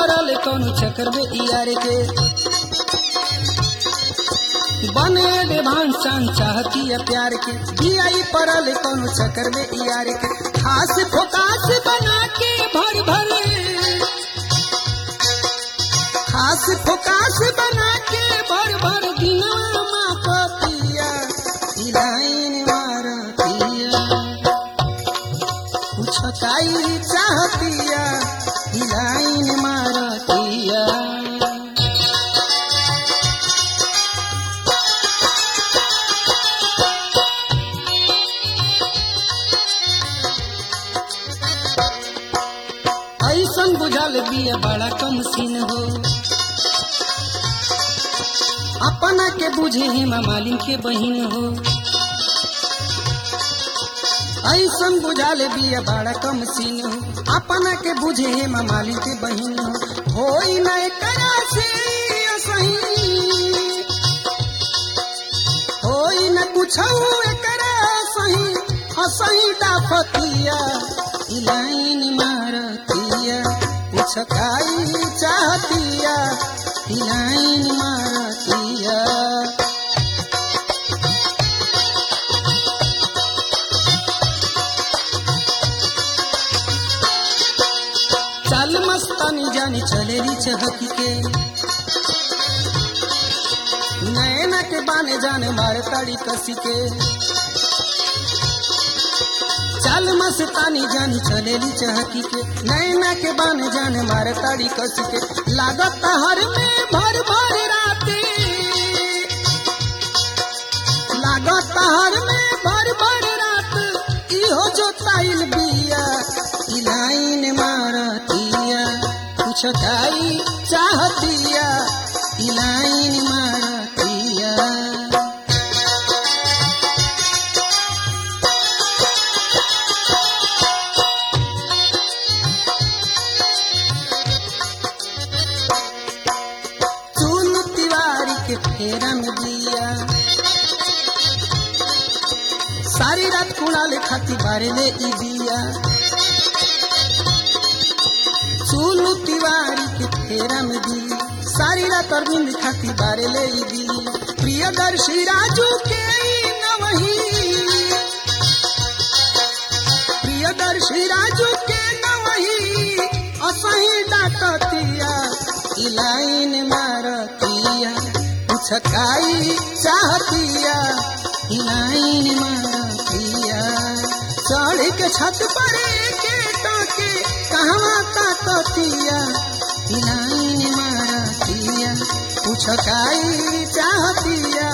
पड़ल कौन चक्कर में यार के बने देवान चांद चाहती है प्यार के दियाई पड़ल कौन चक्कर में यार के खास फोकास बना के भर भर खास फोकास बना के भर भर दिनवा माँ पतिया ई लाइन मारतिया कुछ काई चाहतिया ई लाइन मारतिया ऐसन बुझल बिया बड़ा कम सीन हो अपना के बुझे हेमा मालिन के बहिन हो ऐसन बुझाल बिया बड़ा कम सीन हो अपना के बुझे हेमा मालिन के बहिन हो होई न करा से सही होई न कुछ करा सही हसही डाफतिया ई लाइन मारतिया कुछ खाई चाहतिया ई लाइन मारतिया चल मस्तानी जानी चलेली चहकी के नैना के बाने जाने मारे ताड़ी कसी के चल मस्तानी जानी चलेली चहकी के नैना के बाने जाने मारे ताड़ी कसी के लागत हर में भर भर राते लागत हर में भर भर रात इहो जो ताइल बिया ई लाइन मारतिया कुछ खाई चाहतिया ई लाइन मारतिया चूल तिवारी के फेरा में दिया सारी रात कुणाले खाती बारे ले ई दिया चूलू तिवारी के फेरा में दी सारी रात अरविंद खाती बारे ले ई दी प्रियदर्शी राजू के ई नवही प्रियदर्शी राजू के नवही असही डाकतिया ई लाइन मारतिया कुछ खाई चाहतिया ई लाइन मारतिया चढ़ के छत पर के टाके कहवा ताकतिया ई लाइन मारतिया कुछ खाई चाहतिया